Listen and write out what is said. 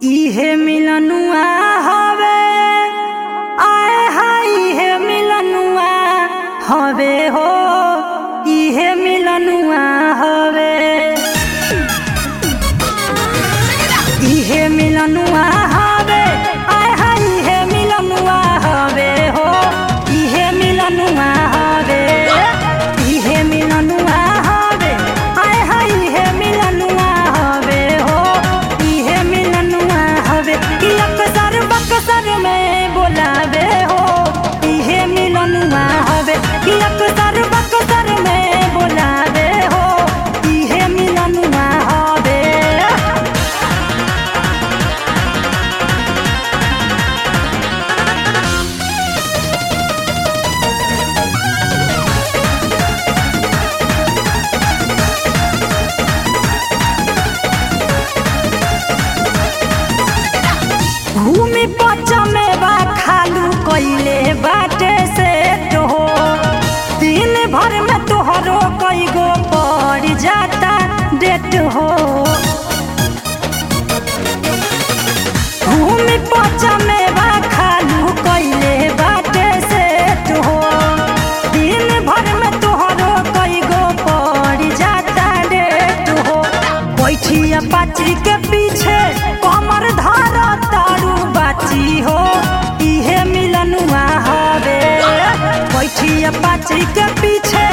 इहे मिलनुआ हवे आए हाय इहे मिलनुआ हवे हो इहे मिलनुआ हवे इहे मिलनुआ हवे आए हाय इहे मिलनुआ हवे हो इहे मिलनुआ हवे इहे मिलनुआ हवे आए हाय इहे मिलनुआ हवे हो इहे मिलनुआ हवे कि अक्सर बक्सर में बोलावे हो इहे मिलनुआ हवे कि अक्सर बक्सर में बोलावे हो इहे मिलनुआ हवे भूमि पचमे बा खालू कइले बाटे से तो हो दिन भर में तोहरो कई गो पड़ जाता डेट हो भूमि पचमे बा खालू कइले बाटे से तो हो दिन भर में तोहरो कई गो पड़ जाता डेट हो बैठिया पाची के पीछे कमर धार तारू बाची हो इहे मिलनुआ हवे बैठिया पाची के पीछे